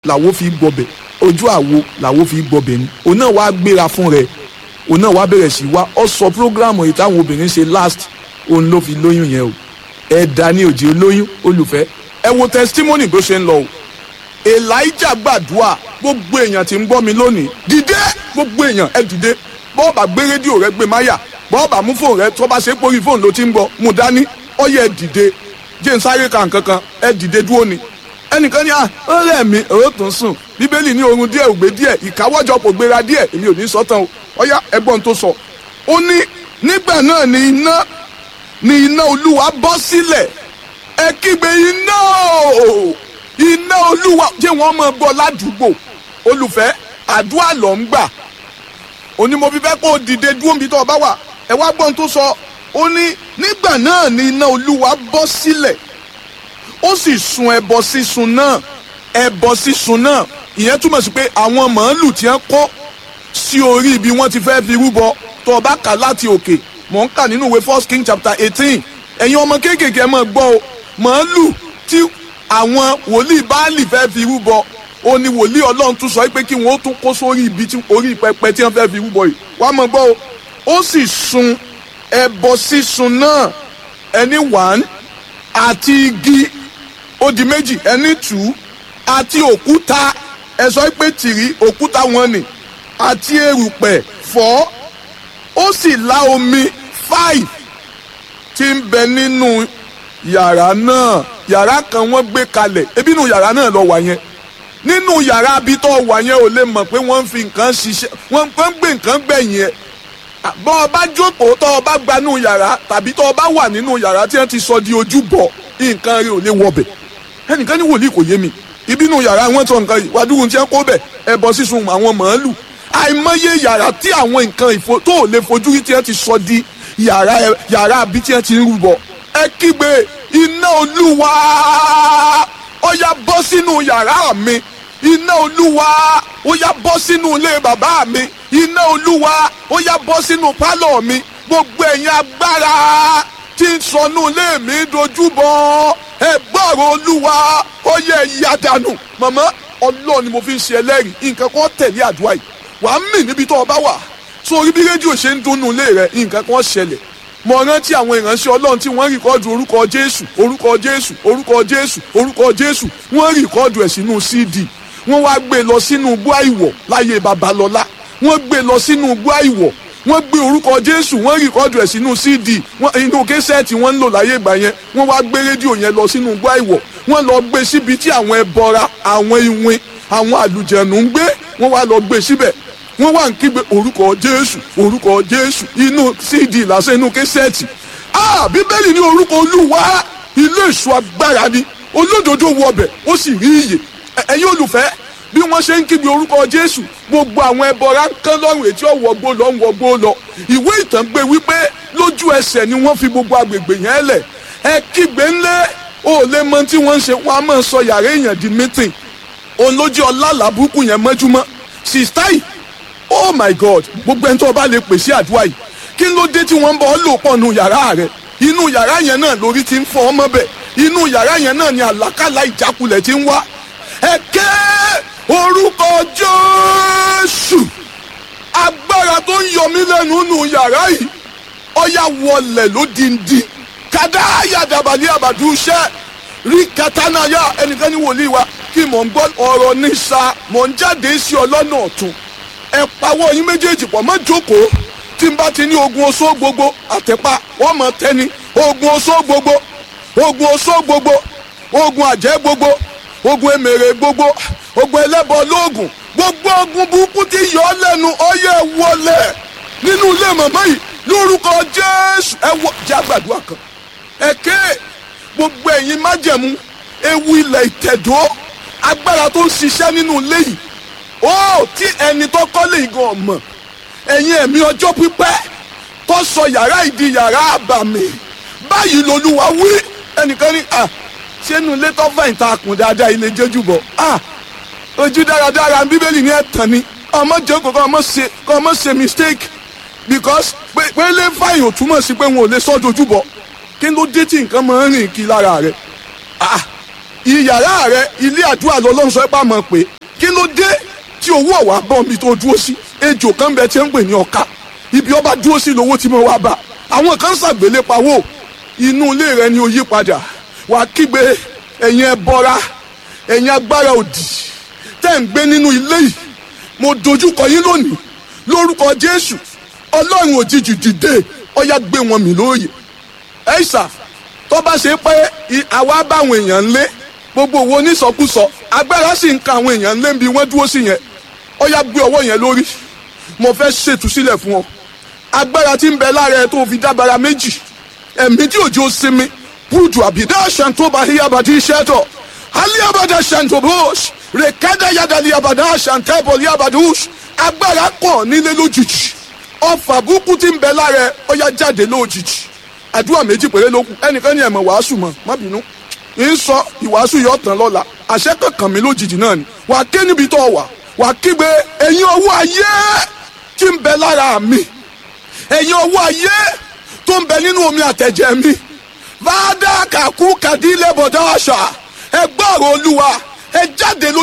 làwo fi gbọbẹ̀ ojú àwo làwo fi gbọbẹ̀ ni òun náà wá gbéra fún rẹ̀ òun náà wá bẹ̀rẹ̀ sí wá ọ sọ prógrámù yìí táwọn obìnrin ṣe last òun ló fi lóyún yẹn o ẹ̀dá ni òjì olóyún olùfẹ́ ẹ wo testimony bó ṣe ń lọ o elijah gbàdúrà gbogbo èèyàn tí ń gbọ́ mi lónìí dìde gbogbo èèyàn ẹ dìde bọ́ọ̀bà gbé rédíò rẹ gbé máyà bọ́ọ̀bà mú fóònù rẹ tó bá ṣe pórí fóònù ló ti ń gbọ́ mú dání ọyẹ ẹ dìde jẹ́ n sáré ka nǹkan kan ẹ dìde dúró ni ẹnìkan ní à ó rẹ̀ mí òró tó ń sùn bíbélì ní oorun díẹ̀ ògbé díẹ̀ ìkáwọ́jọpọ̀ gbéra díẹ̀ èmi ò ní sọ tán o ọyá ẹgbọ́n tó sọ ó ní nígbà náà ni iná ni iná olúwa bọ́ sílẹ̀ ẹ kígbe iná o iná olúwa jẹ́ wọ́n mọ̀ bọ́ ládùúgbò olùfẹ́ àdúrà ló ń gbà òní mo fi fẹ́ kó o dìde dúró níbi tó o bá wà ẹ wá gbọ́n tó sọ ó ní nígbà náà ni iná olúwa bọ́ sílẹ̀ ó sì sun ẹbọ sísun náà ẹbọ sísun náà ìyẹn túmọ̀ sí pé àwọn màálù tí wọ́n kọ́ sí orí ibi wọ́n ti fẹ́ fi rúbọ tó o bá kà láti òkè mò ń kà nínú ìwé first king chapter eighteen ẹ̀yin ọmọ kéékèèké ẹ máa gbọ́ o màálù tí àwọn wòlíì báàlì fẹ́ fi rúbọ ó ní wòlíì ọlọ́run tún sọ pé kí wọ́n ó tún kó sórí ibi tí orí pẹpẹ tí wọ́n fẹ́ fi rúbọ yìí wá máa gbọ́ o ó sì sun ẹbọ sísun náà ẹni one àti igi ó di méjì ẹni two àti òkúta ẹ sọ pé tìrí òkúta wọn ni àti erùpẹ̀ four ó sì la omi five tí ń bẹ nínú yàrá náà yàrá kan wọ́n gbé kalẹ̀ ebi nínú yàrá náà lọ wà yẹn nínú yàrá bí tó wà yẹn ò lè mọ̀ pé wọ́n ń fi nǹkan ṣiṣẹ́ wọ́n ń gbé nǹkan gbẹ̀yìn ẹ̀ bọ́ ọ bá jókòó tọ́ ọ bá gbanú yàrá tàbí tọ́ ọ bá wà nínú yàrá tí wọ́n ti sọ di ojúbọ nǹkan rẹ̀ ò lè wọbẹ̀ ẹnìkan ní wòlíì kò yé mi ìbínú yàrá wọn tọ nǹkan yìí wàdúrú tí wọ́n kó bẹ̀ ẹbọ sísun àwọn màálù àìmọye yàrá tí àwọn nǹkan ìfo tó ò lè fojú rí tí wọ́n ti sọ di yàrá yàrá àbí tí wọ́n ti ń rúbọ ẹ kígbe iná olúwa ó yá bọ́ sínú yàrá mi iná olúwa ó yá bọ́ sínú ilé bàbá mi iná olúwa ó yá bọ́ sínú pálọ̀ mi gbogbo ẹ̀yin agbára tí ń sọnù ilé mi dojúbọ ẹ gbọ́rọ̀ olúwa ó yẹ ìyá dànù màmá ọlọ́ọ̀ ni mo fi ń ṣe ẹlẹ́rìí nǹkan kan tẹ̀lé àdúrà yìí wàá mì níbi tó o bá wà sórí bí rédíò ṣe ń dunnú ilé rẹ nǹkan kan ṣẹlẹ̀ mo rántí àwọn ìránṣẹ́ ọlọ́run tí wọ́n rìkọ́dù orúkọ jésù orúkọ jésù orúkọ jésù orúkọ jésù wọ́n rìkọ́dù ẹ̀ sínú cd wọ́n wá gbé lọ sínú igbó àìwọ̀ láyé babalọ́lá wọ́n gbé lọ sínú igbó àìwọ̀ wọ́n gbé orúkọ jésù wọ́n rìkọ́dù ẹ̀ sínú cd inú késẹ́ẹ̀tì wọ́n ń lò láyé ìgbà yẹn wọ́n wá gbé rédíò yẹn lọ sínú igbó àìwọ̀ wọ́n lọ gbé síbi tí àwọn ẹbọra àwọn iwin àwọn àlùjẹ̀nù ń gbé wọ́n wá lọ gbé síbẹ̀ wọ́n wá ń kígbe orúkọ jésù orúkọ jésù inú cd lásán inú késẹ́ẹ̀tì ah bíbélì ní orúkọ olúwa ilé ìṣọ́ agbára ni olódodo wọbẹ̀ ó sì rí iyè ẹ̀yin olùfẹ́ bí wọ́n ṣe ń kígbe orúkọ jésù gbogbo àwọn ẹbọra ń kán lọ́rùn etí ọ̀wọ́gbó lọ ń wọgbó lọ ìwé ìtàn gbé wípé lójú ẹsẹ̀ ni wọ́n fi gbogbo agbègbè yẹn lẹ̀ ẹ kígbe ńlẹ̀ ó lè mọ tí wọ́n ń ṣe wọ́n á máa sọ yàrá èèyàn di mítìn òun ló jẹ́ ọlá làbúkù yẹn mọ́júmọ́ sista yìí oh my god gbogbo ẹni tó o bá lè pèsè àdúrà yìí kí ló dé tí wọ́n ń bọ̀ ọ́ lò pọ̀ nù yàrá rẹ̀ inú yàrá yẹn náà lórí ti ń fọ́ ọmọ bẹ̀ inú yàrá yẹn náà ni àlákàlà ìjákulẹ̀ ti ń wá ẹ ké orúkọ jésù agbára tó ń yọ mí lẹ́nu nù yàrá yìí ọ̀yà wọlẹ̀ lódìndín kàdá yàdàbàlẹ̀ àbàdúṣẹ́ rí katanaya ẹnìkan ní wòlíì wa kí mò ń gbọ́ ọ̀rọ̀ ní sa mò ń jáde sí ọlọ́nà ọ̀tún ẹ pawọ́ yín méjèèjì pọ̀ mọ́ jókòó tí n bá ti ní ogun oṣó gbogbo àtẹ̀pá wọ́n mọ̀ tẹ́ni ogun oṣó gbogbo ogun oṣó gbogbo ogun àjẹ́ gbogbo ogun emèrè gbogbo ogun ẹlẹ́bọ lóògùn gbogbo ogun burúkú tí yọ ọ́ lẹ́nu ọyẹ wọlé nínú ilé màmá yìí lórúkọ jésù ẹ wọ jẹ́ àgbàdua kan ẹ̀kẹ́ gbogbo ẹ̀yin májẹ̀mú ewu ilẹ̀ ìtẹ̀dọ́ agbára tó ń ṣiṣẹ́ nínú ilé yìí ó tí ẹni tó kọ́lé igan ọ̀mọ̀ ẹ̀yin ẹ̀mí ọjọ́ pípẹ́ tó sọ yàrá ìdí yàrá àbàmì báyìí lolúwa wí ẹnìkan ní à sínú ilé tó fẹ̀yìn tá a kùn dáadáa ilé jẹ́jú bọ̀ à ojú dáradára bíbélì ní ẹ̀tàn ni ọmọ jókòó kọ́ ọmọ ṣe kọ́ ọmọ ṣe mistake because pé pé lè fàyè ò túmọ̀ sí pé wọn ò lè sọ́ dojú bọ̀ kí ló dé tí nǹkan máa ń rìn kí lára rẹ̀ ah ìyàrá rẹ ilé àdúrà lọ́lọ́run sọ pé àmọ́ pé kí ló dé tí owó ọ̀wá bọ̀ mi tó dúró sí ejò kan bẹ tí ń pè ní ọ̀ka ibi ọba dúró sí lówó tí mo wá bá àwọn kan ṣàgbélé pawó inú ilé rẹ ni ó yí padà wàá kígbe ẹ̀yin ẹbọra ẹ̀yin agbára òdì tẹ́ ń gbé nínú ilé yìí mo dojúkọ yín lónìí lórúkọ jésù ọlọ́run òjijì dìde ọyá gbé wọn mì lóòyè ẹ̀ṣà tó bá ṣe pé àwa báwọn èèyàn lé gbogbo owó onísọkúsọ agbára sì ń ka àwọn èèyàn lé bí wọ́n dúró sí yẹn ọyá gbé ọwọ́ yẹn lórí mo fẹ́ ṣètúsílẹ̀ fún ọ agbára tí ń bẹ lára ẹ tó fi dábàrà méjì ẹ̀mí tí òjò sinmi búdù àbídá ṣàǹtóbà híyàbàdí iṣẹ́ aliabada ṣàǹtóbòs rèkádà yàdàlí àbàdà ṣàǹtẹ́bọ̀ líabàdús agbára kàn nílé lójijì ọfà burúkú tí ń bẹ lára ẹ ọyá jáde lójijì àdúrà méjì péré ló kù ẹnìkan ní ẹ̀mọ̀ wàásù mọ̀ má bínú ń sọ ìwàásù yóò tán lọ́la àṣẹ kankan mi lójijì náà ni wà á ké níbi tó wà wà á kígbe ẹ̀yin ọwọ́ ayé tí ń bẹ lára mi ẹ̀yin ọwọ́ ayé tó ń bẹ nínú omi àtẹ̀jẹ̀ mi fàdà kàkú kàdílé bọ̀dá àṣà ẹ gbọ́rọ̀ olúwa ẹ jáde lójú.